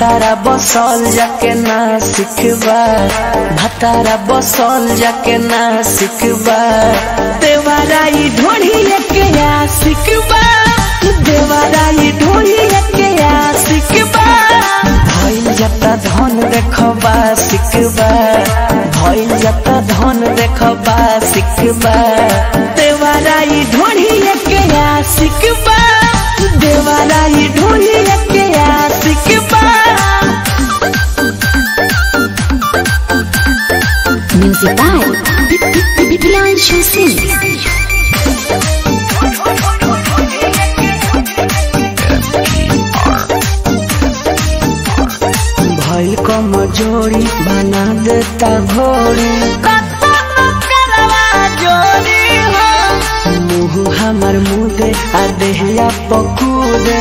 भतारा बसल जाके ना सिखबा भतारा बसल जाके ना सिखबा देवाराई ढोढ़ी के या सिखबा देवाराई ढोढ़ी के या सिखबा भइल जता धन देखबा सिखबा भइल जता धन देखबा सिखबा देवाराई ढोढ़ी के या सिखबा देवाराई ढोढ़ी के या सिखबा Music by Bilal Shamsi. भइल कमजोरी बना देता घोड़ी मुँह हमर मुदे आ देहिया पकूदे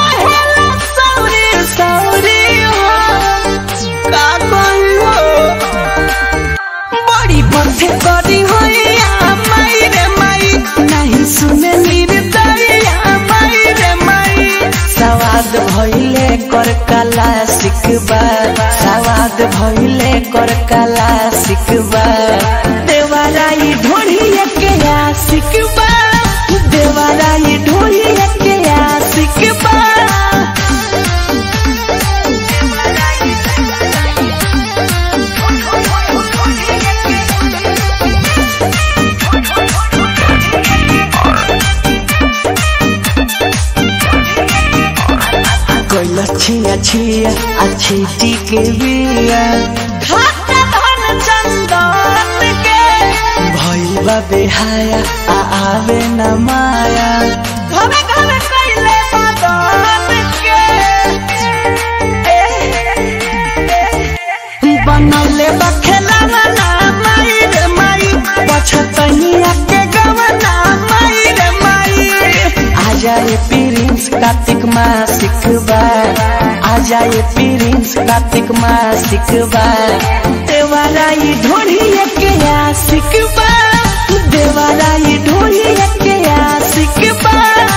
बड़ी बथे करी होइया माई रे माई नहीं सुने निर्दरिया माई रे माई सवाद भइले कर कला सिखबा सवाद भइले कर कला सिखबा देवाराई ढोढ़िया के या सिखबा देवाराई ढोढ़िया के या सिखबा कोइला छिया छिया अच्छी टीके बिया खाता धन चंदन के भइल बा बेहाया आ आवे न माया घरे घरे कइले मदन के बनले बा खेलना ना माई रे माई पछतनिया के गवना माई रे माई आ जाए प्रिंस कार्तिक माँ सिखबा आ जाए प्रिंस कार्तिक माँ सिखबा देवाराई ढोढ़िया के या सिखबा देवाराई ढोढ़िया के या सिखबा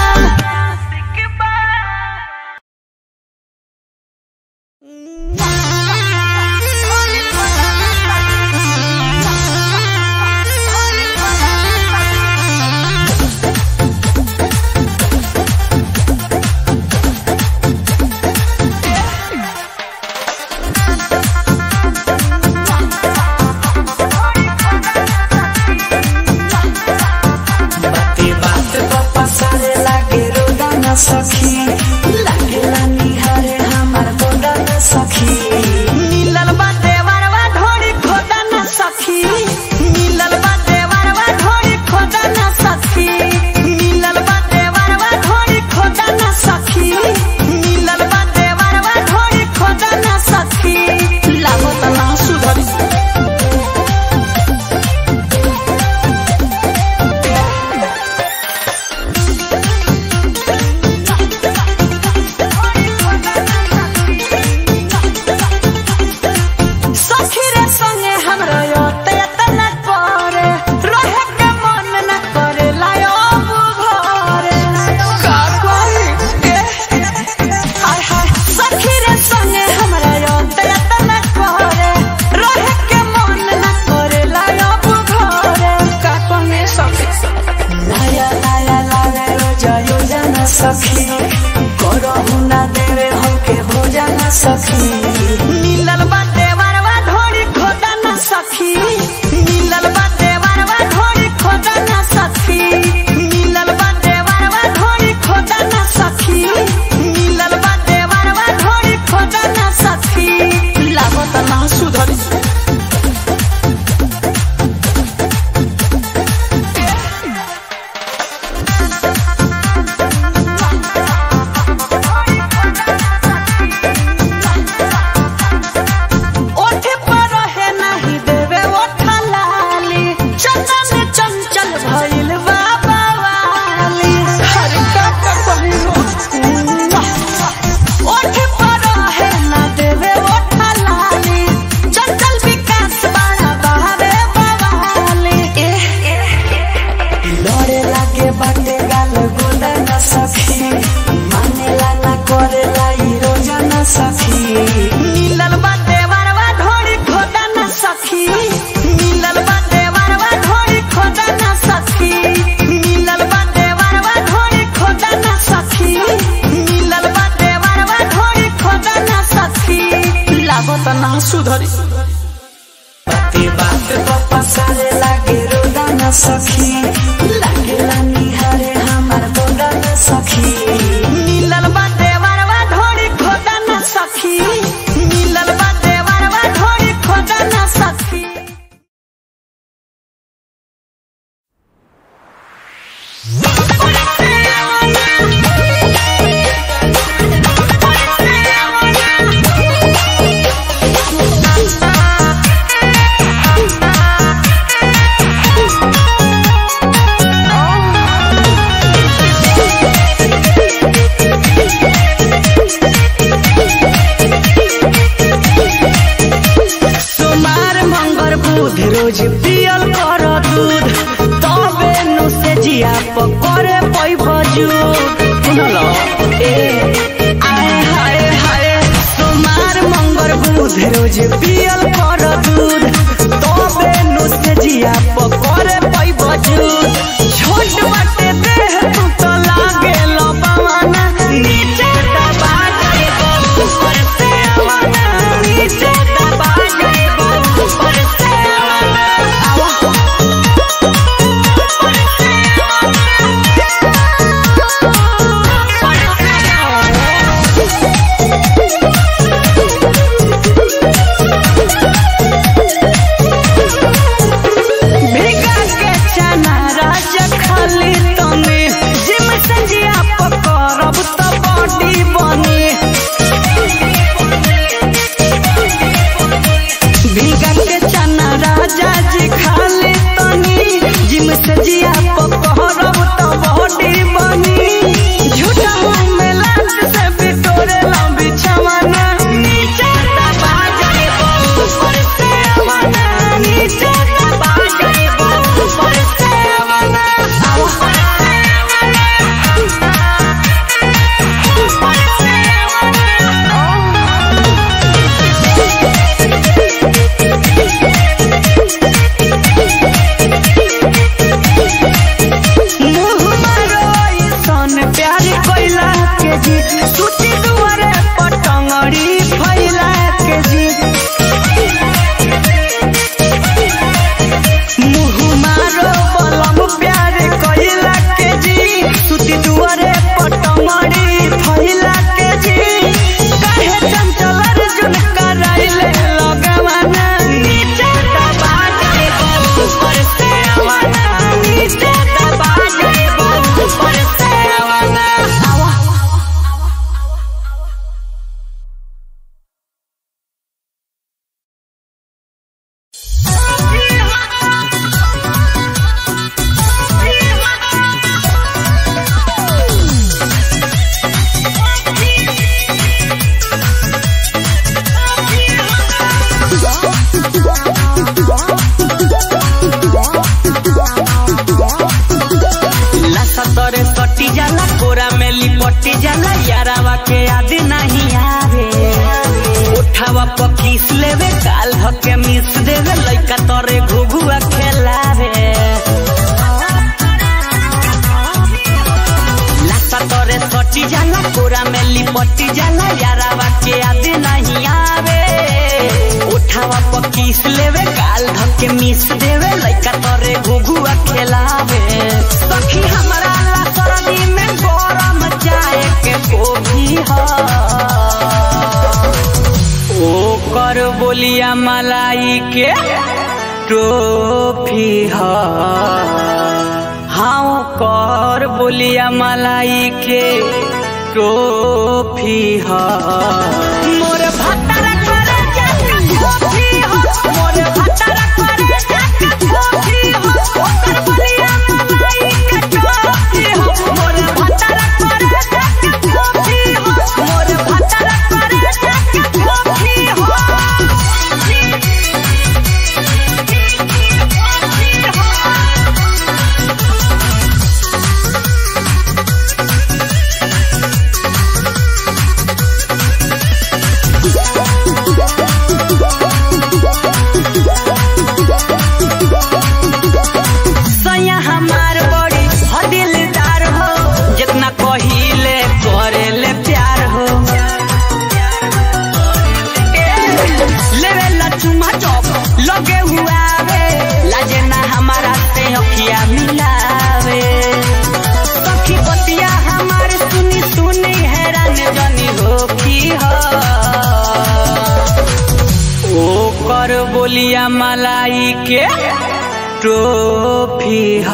बाते बात पप्पा सारे लागे रोदा न सखी लागे ला निहारे हमार गोदा न सखी मिलल बाते वरवा ढोरी खोदा न सखी मिलल बाते वरवा ढोरी खोदा न सखी मिलल बाते वरवा ढोरी खोदा न सखी मिलल बाते वरवा ढोरी खोदा न सखी लागो त ना सुधरी सखी रे संगे हमरा योते तना करे रहे के मन न करे लायो बुघरे का कोई के हाय हाय सखी रे संगे हमरा योते तना करे रहे के मन न करे लायो बुघरे का कोने सखी लाया लाया लाया रोजा योजना सखी करहु ना देवे हमके भोजन सखी मिलल बाटे वरवा ढोरी खोदा ना सखी मिलल बाटे वरवा ढोरी खोदा ना सखी मिलल बाटे वरवा ढोरी खोदा ना सखी मिलल बाटे वरवा ढोरी खोदा ना सखी लागत ना सुधरी सुधरी बाते बात तो पसारे लागे रोदा न सखी लागे निहारे हमार बोदा न सखी मिलल बाटे वरवा ढोड़ी खोदा न सखी मिलल बाटे वरवा ढोड़ी खोदा न सखी सोमार मंगर बुध रोज पियल कर दूध तबे नु से जिया पकड़े पैब जूद सुनल ए आए हाय हाय सोमार मंगर बुध रोज पियल कर दूध तबे नु से जिया पकड़े पैब जूद छोट बाटे देह तू तो लागे लबावाना नीचे दबा के ऊपर से आवाना नीचे दबा के ऊपर से आवाना आवा भिगा के चना राज खाली तनी जिम संजिया पकड़ब त बॉडी बनी भिगा के चना राजा जी खाली तनी जिम संजिया पकड़ब त बॉडी बनी झूठा मुंह में लात से बिटोरे लंबी छवाना नीचे दबा जाए ऊपर से आवाना नीचे दबा जाए ऊपर से आवाना मुँह मारो सन प्यार कोइला के जी सूची दुआरे पटंगड़ी फैला के जी मुँह मारो बलम प्यार कोइला के जी सूची दुआरे पटंगड़ी फैला के जी काहे चंचल अर्जुन कराइले लगवाना नीचे दबा के ऊपर से आवाना नीचे दबा के ऊपर से आवाना आवा लसा तोरे सटी जाला कोरा में लिपटी जाला यारावा के याद नहीं आवे उठावा पकीस लेवे काल धके मिस देवे लइका तोरे घुघुआ खेलावे लसा तोरे सटी जाला कोरा में लिपटी जाला यारावा के याद नहीं आवे उठावा पकीस लेवे काल धके मिस देवे लइका तोरे घुघुआ खेलावे सखी हमरा ला सरदी में गरम चाय के कॉफी ह ओ कर बोलिया मलाई के टोफी ह हाँ कर बोलिया मलाई के टोफी ह मोर भत्तर करे जाके कॉफी ह मोर भत्तर करे जाके कॉफी ह ओकर बोलिया मलाई के टोफी ह मोर भत्तर करे जाके कॉफी ह मोर भत्तर करे जाके कॉफी ह कर बोलिया मलाई के ट्रोफी ह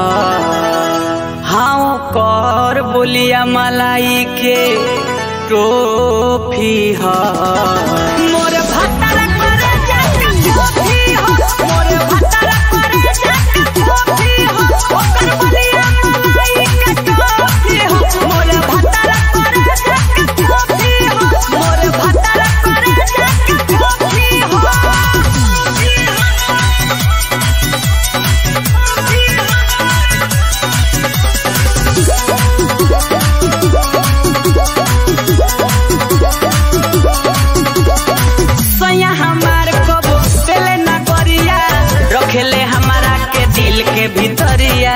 हाँ कर बोलिया मलाई के ट्रोफी ह मोर भतर करे जाके ट्रोफी ह मोर भतर करे जाके ट्रोफी ह ओकर बोलिया मलाई के ट्रोफी ह मोर भतर करे जाके ट्रोफी ह मोर भतर करे जाके ट्रोफी सैया हमार कबो पेले ना करिया रखेले हमारा के दिल के भीतरिया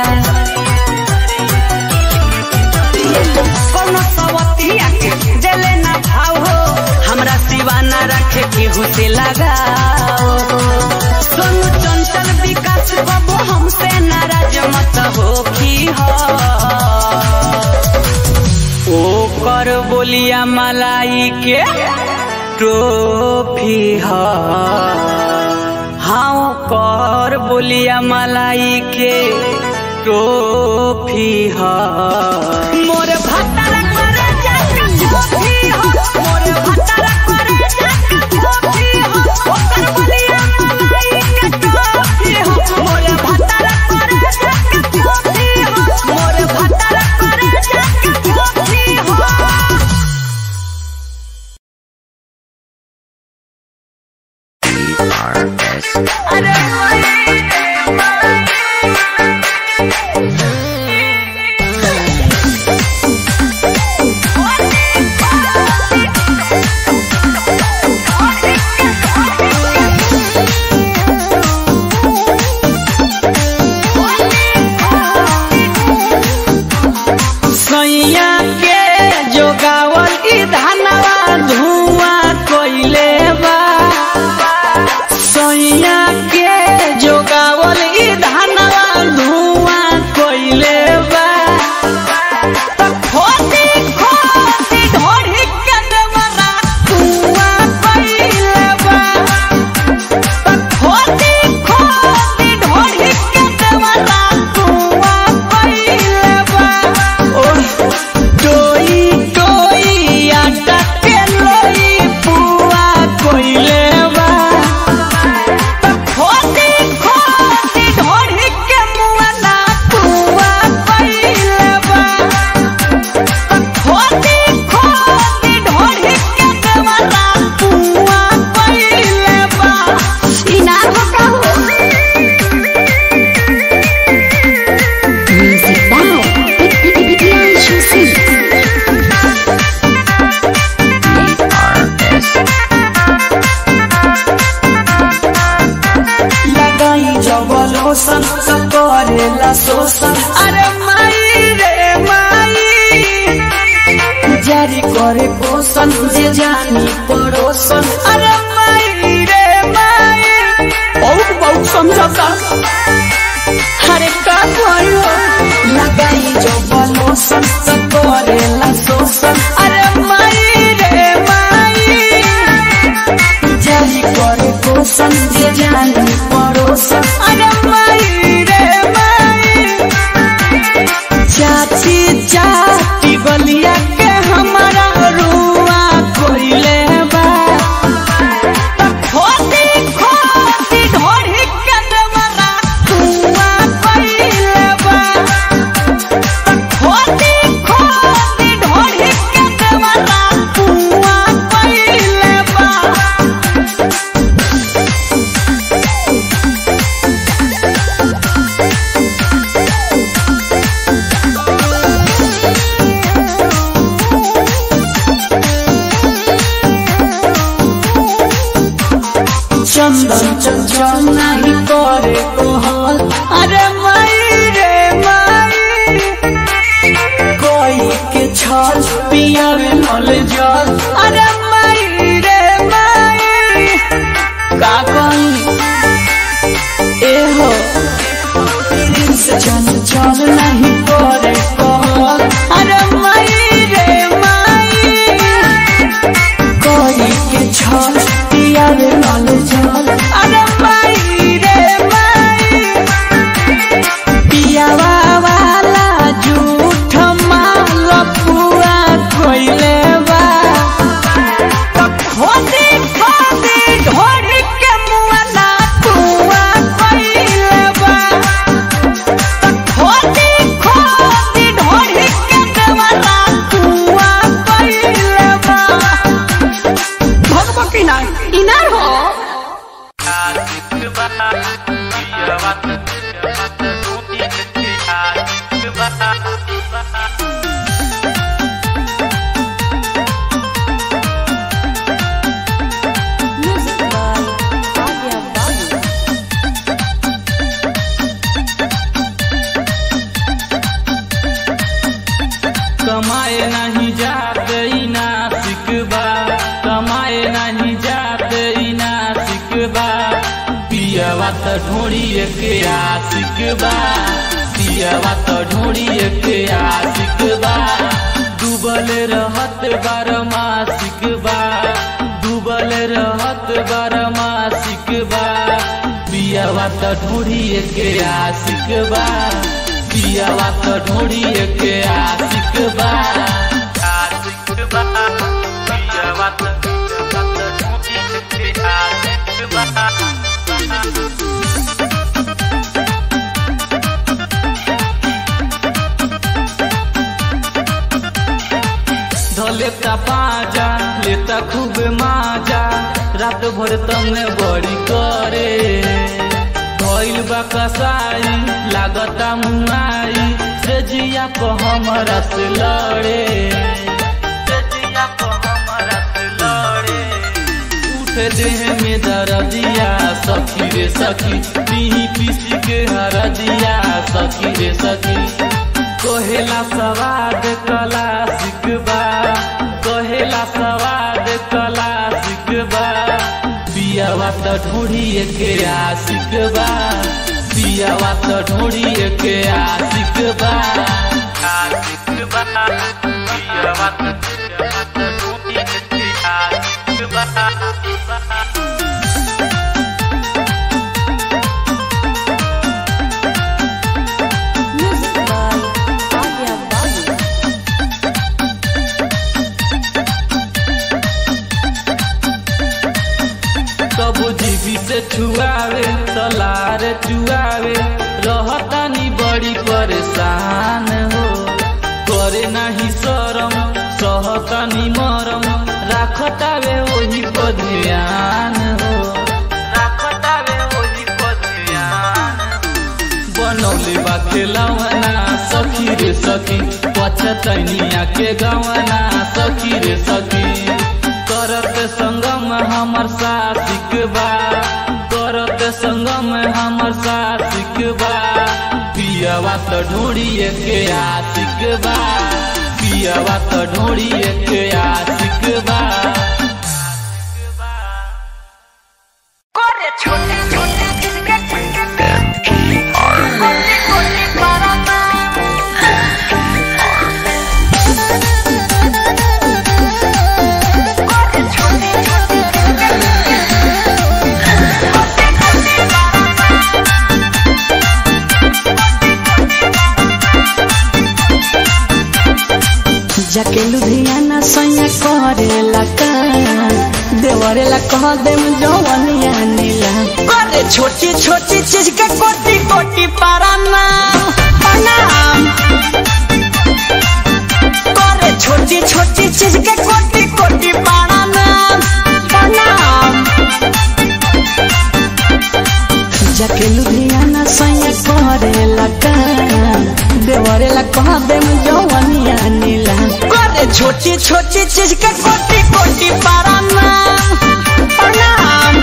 कोनो सवतिया के जले ना भाव हो हमरा सिवा ना रखे केहू से लगाओ सोनू चंचल विकास कबो हमसे नाराज मत हो की हो ओ कर बोलिया मलाई के ट्रोफी ह हाँ कर बोलिया मलाई के ट्रोफी ह मोर भतर करे जाके ट्रोफी ह मोर भतर करे जाके ट्रोफी ह ओकर बोलिया मलाई के ट्रोफी ह मोर भतर करे जाके ट्रोफी ह मोर भतर करे जाके ट्रोफी ह सैया के जोगावल ई धनवा धुआं कोइले बा सैया के जोगावल ई धनवा धुआं कोइले बा त खोदी खोदी ढोढ़ी के देवरा धुआं कोइले बा त खोदी खोदी ढोढ़ी के देवरा धुआं कोइले बा ओह टोई टोई आटा के लोई पुआ कोइले बा त खोदी खोदी ढोढ़ी के मुआ ना पुआ कोइले बा त खोदी खोदी ढोढ़ी के देवरा पुआ कोइले बा इनार हो का हो म्यूजिक बाय प्रियांशु सिंह लगाई जबल होसन सब करेला शोषण अरे माई रे माई जारी करे पोषण जे जानी पड़ोसन अरे माई रे माई बहुत बहुत समझौता अरे का करो लगाई जबल होसन सब करेला शोषण अरे माई रे माई जारी करे पोषण जे जानी पड़ोसन अरे माई रे माई चाची चाची गलिया के हमारा रुआ कोइले बा त खोदी खोदी ढोढ़ी के देवरा रुआ कोइले बा त खोदी इनार इनार हो कमाए नहीं जाते ई नासिक बा कमाए नहीं जाते ई नासिक बा पियवा त ढोड़िए के आशिक बा पियवा त ढोड़िए के आशिक बा डूबल रहत बार मासिक बा डूबल रहत बार मासिक बा पियवा त ढोड़िए के आशिक बा पियवा त ढोड़िए के आशिक बा आशिक बा पियवा त ढोड़िए के आशिक बा धलेता पाजा लेता खूब माजा रात भर तमने बड़ी करे भइल बा कसाई लागता मुआई से जिया को हमरा से लड़े से जिया को हमरा से लड़े उठे देह में दर्दिया सखी रे सखी पीही पीसी के हरदिया सखी रे सखी कहेला सवाद कला सिकबा कहेला सवाद कला सिकबा पियावा त ढोड़िए के आशिक बा पियावा त ढोड़िए के आशिक बा आशिक बा पियावा त ढोड़िए के आशिक बा कबू जीवी से छुआवे तलार चुआवे रहतानी बड़ी परेशान हो करे नाही शरम सहतानी मरम राखतावे वही पर ध्यान हो राखतावे वही पर ध्यान बनौले बा खेलवना सखी रे सखी पछतैनिया के गवना सखी रे सखी करत संगम हमर साथिक बा करत संगम हमर साथिक बा पियवा त ढोड़िए के आशिक बा पियवा त ढोड़िए के आशिक बा करे छोटे छोटे जिसके कोटी कोटी बाराना करे छोटे छोटे जिसके कोटी कोटी बाराना जाके लुधियाना सैया करेला का देवरेला कह देम जवनिया नीला करे छोटी छोटी चीज के कोटी कोटी बाराना प्रणाम करे छोटी छोटी चीज के कोटी कोटी बाराना प्रणाम जाके लुधियाना सैया करेला का देवरेला कह देम जवनिया नीला करे छोटी छोटी चीज के कोटी कोटी बाराना प्रणाम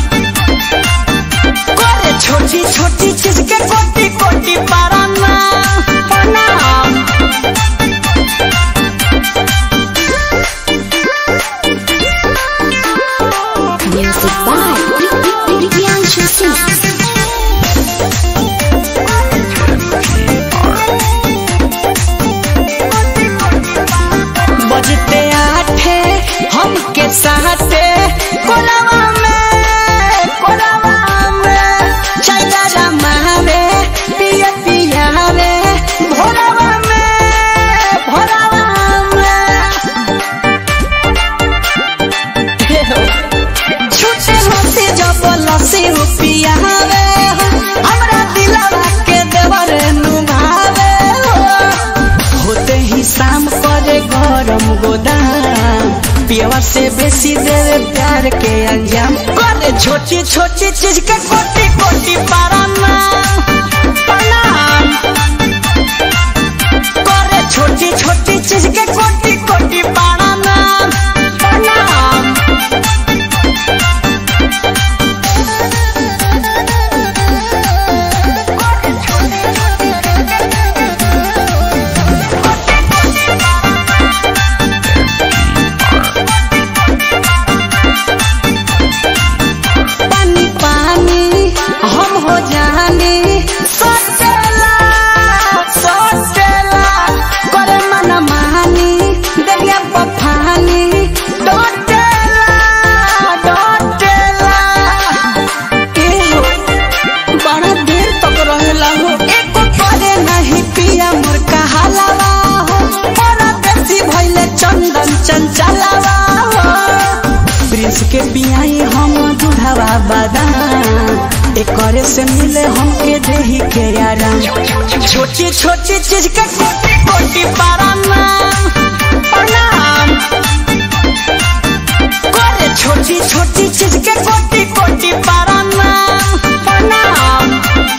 करे छोटी छोटी चीज के कोटी कोटी बाराना प्रणाम Music by Priyanshu Singh. बजते आठे हमके साथे प्यार के अंजाम करे छोटी छोटी चीज के कोटी कोटी प्रणाम प्रणाम करे छोटी छोटी चीज के कोटी कोटी प्रणाम प्रणाम पानी पानी हम हो जानी सोचेला सोचेला करे मन मानी देविया पफानी डोटेला डोटेला ए हो बड़ा देर तक रहेला हो एको करे नहीं पिया मोर कहालावा हो बड़ा देसी भइले चंदन चंचलावा हो प्रिंस के बियाई हम दूधवा बादाम एकरे से मिले हमके देही के आराम छोटी छोटी चीज के कोटी कोटी प्रणाम प्रणाम करे छोटी छोटी चीज के कोटी कोटी प्रणाम प्रणाम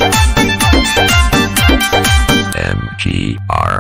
MGR.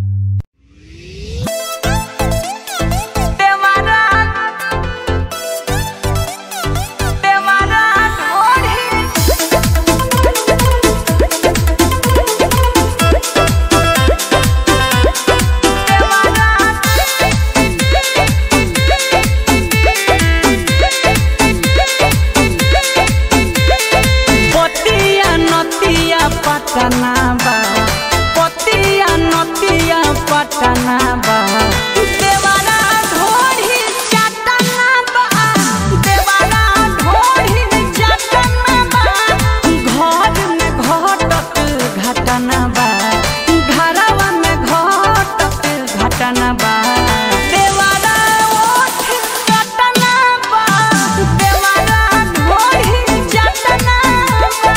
पतिया नतिया पटना बा पतिया नतिया पटना बा देवारा ढोढ़ी चटना बा देवारा ढोढ़ी चटना बा घर में घटत घटना बा घरवा में घटत घटना बा देवारा ओठ चटना बा देवारा ढोढ़ी चटना बा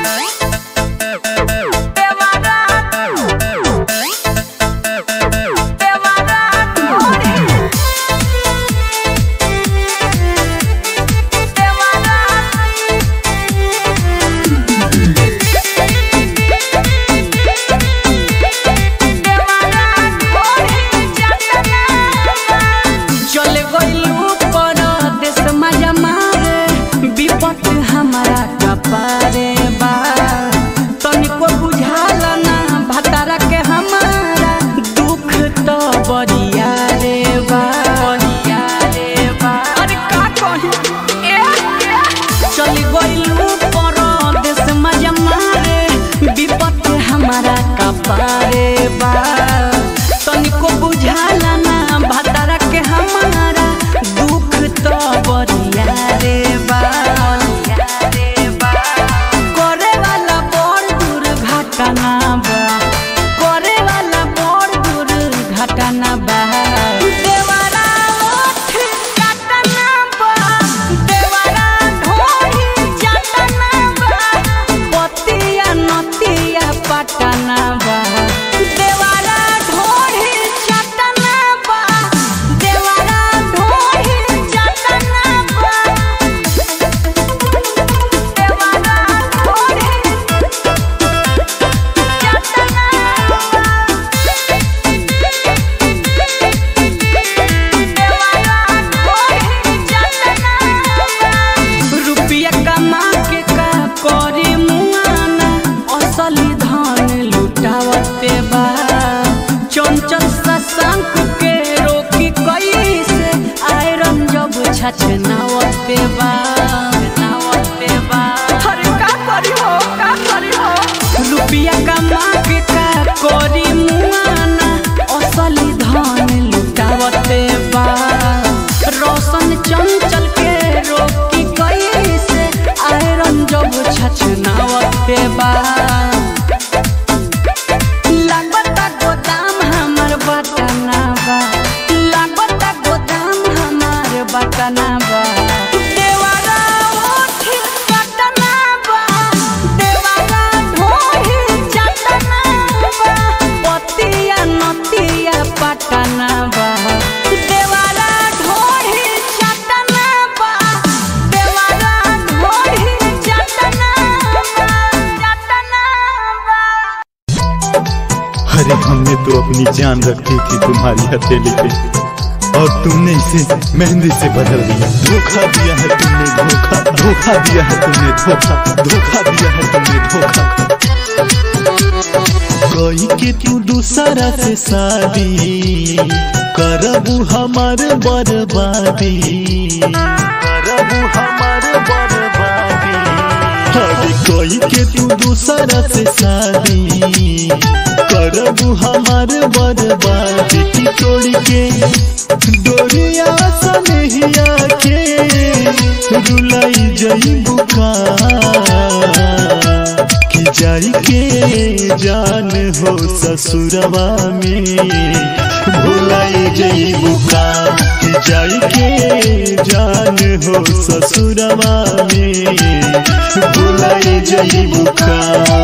चले गइलू परदेस मजा मारे विपत हमारा कपारे बा तनिको बुझाल ना भतारा के हमारा दुख तो बरिया रे बा बरिया रे बा अरे का कही ए चली गइलू परदेस मजा मारे विपत हमारा कपारे बा तनिको बुझाल ना भतारा के हमारा दुख तो बरिया रे बा करे वाला बड़ दुर्घटना बा करे वाला बड़ दुर्घटना बा देवारा ओठ चटना बा देवारा ढोही चटना बा पतिया नतिया पटना बा देवारा ढोही चटना बा देवारा ढोही चटना बा देवारा ढोही रुपया कमा के का करे मुआना असली धन लुटावते बा चंचल सशंक के रोकी कैसे आयरन जब छछनावते बा नावते बा अरे का करी हो का करी हो रुपया कमा के का करी मुआना असली धन लुटावते बा रोशन चंचल के रोकी कैसे आयरन जब छछनावते बा लागता गोदाम हमर बटना बा लागता गोदाम हमर बटना बा देवा अपनी जान रखती थी तुम्हारी हथेली पे और तुमने इसे मेहंदी से बदल दिया धोखा दिया है तुमने धोखा धोखा दिया है तुमने धोखा धोखा दिया है तुमने धोखा कोई के तू दूसरा से शादी करबू हमार बर्बादी करबू हमार बर्बादी अरे कोई के तू दूसरा से शादी करबू हमार बर्बादी की तोड़ी के डोरिया सनहिया के रुलाई जई बुका कि जाई के जान हो ससुरवा में भुलाई जई बुका कि जाई के जान हो ससुरवा में भुलाई जई बुका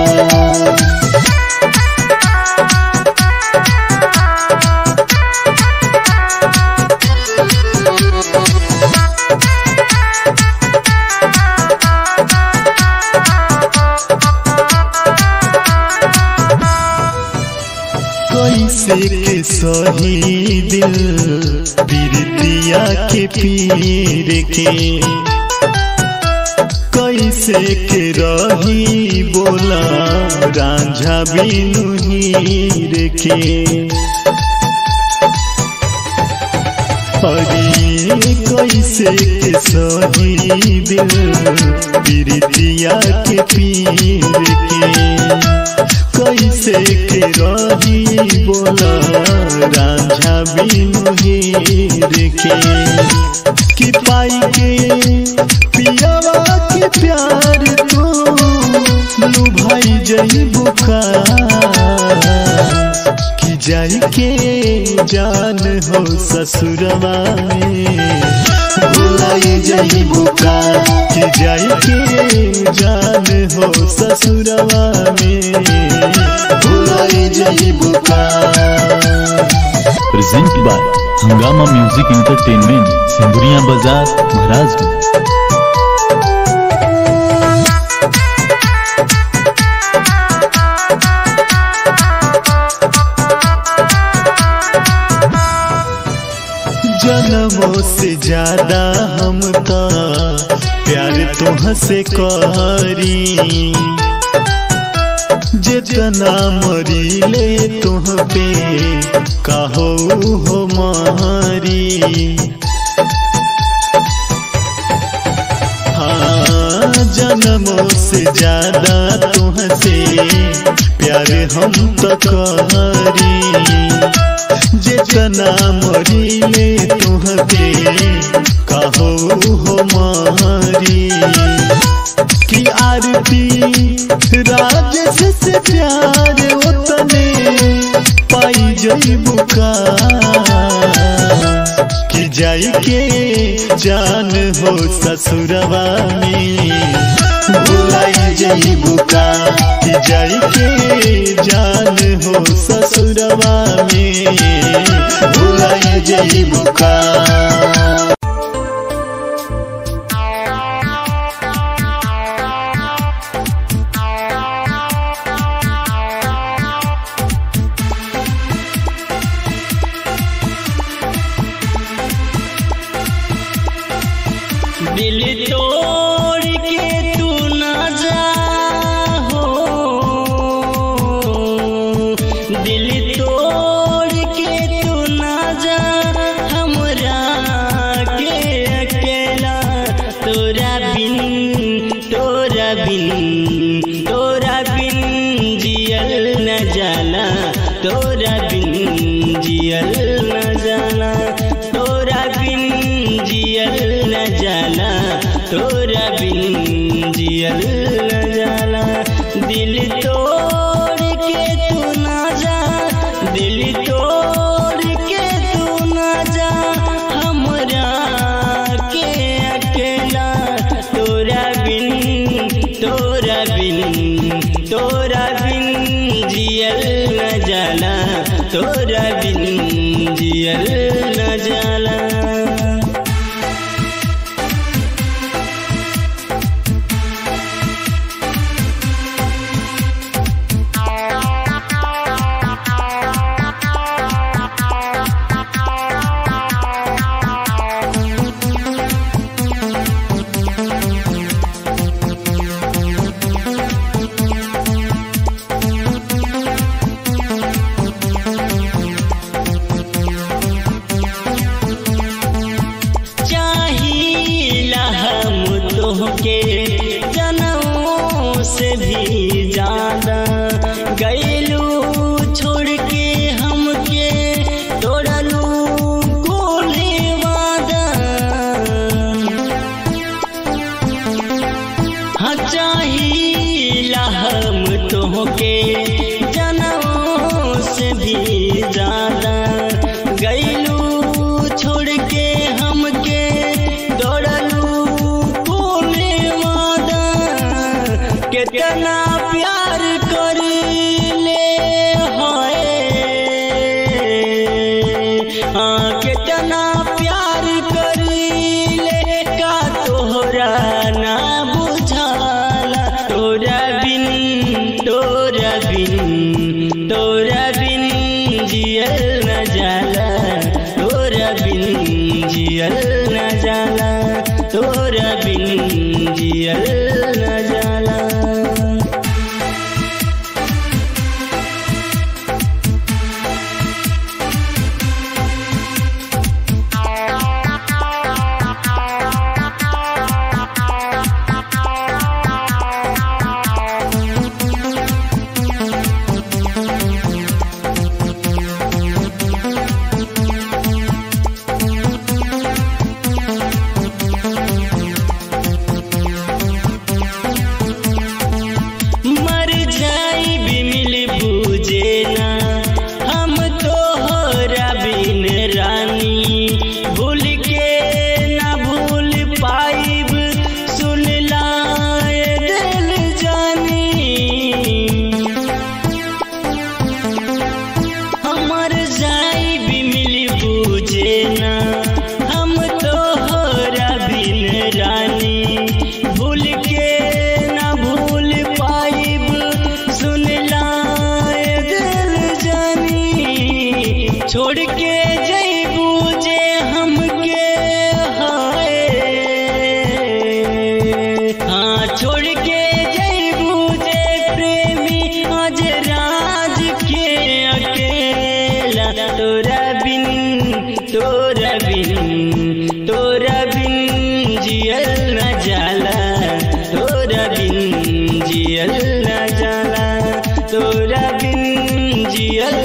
कैसे के सही दिल पीरतिया के पीर के कैसे के रही बोला रांझा बिनु हीर के अरे कैसे के सही दिल पीरतिया के पीर के कैसे के रही बोला रांझा बिनु हीर के कि पाई के पियावा के प्यार तो लुभाई जई बुका कि जाई के जान हो ससुरवा में भुलाई जई बुका कि जाई के जान हो ससुरवा में भुलाई जई बुका present by Hungama music entertainment Sindhuriya Bazar Maharajganj जन्मों से ज्यादा हम का प्यार तुह से करी जितना मरी ले तुह पे कहो हो मारी हाँ जन्मों से ज्यादा तुह से प्यार हम तो करी जितना मरीले तुहके कहो हो मारी कि आरती राजस से प्यार उतने पाई जई बुका कि जाई के जान हो ससुरवा में भुलाई जई बुका कि जाई के जान हो ससुरवा में भुलाई जई बुका दिल तोड़ के तू ना जा हो दिल तोड़ के तू ना जा हमरा के अकेला तोरा बिन तोरा बिन तोरा बिन जियल न जाला तोरा बिन जियल न जाला तोरा बिन जियल न जाला तोरा बिन जियल न जाला दिल तोड़ के तू ना जा दिल तोड़ के तू ना जा हमरा के अकेला तोरा बिन तोरा बिन तोरा बिन जियल न जाला तोरा बिन जियल न जाला तुहके जनों से भी ज्यादा गैलू छोड़ के हमके तोड़लू कोले वादा हाँ चाहिला हम तुहके जनों से भी ज्यादा गैलू छोड़ के हमके दौड़लू कोने वादा कितना प्यार कर ले हाय हाँ कितना प्यार कर ले का तोहरा ना बुझाला तोरा बिन तोरा बिन तोरा बिन जियल न जाला तोरा बिन जियल न जाला तोरा बिन जियल न जाला मर जाई भी मिल बूझे ना हम तो होरा बिन रानी भूल के ना भूल पाइब सुन लाए दिल जानी हमर जाई भी मिली बूझे ना हम तो होरा बिन रानी भूल के ना भूल पाइब सुन लाए दिल जानी छोड़ के जईबू जे हमके हाय हाँ छोड़ के जईबू जे प्रेमी आज राज के अकेला तोरा बिन तोरा बिन तोरा बिन जियल न जाला तोरा बिन जियल न जाला तोरा बिन जियल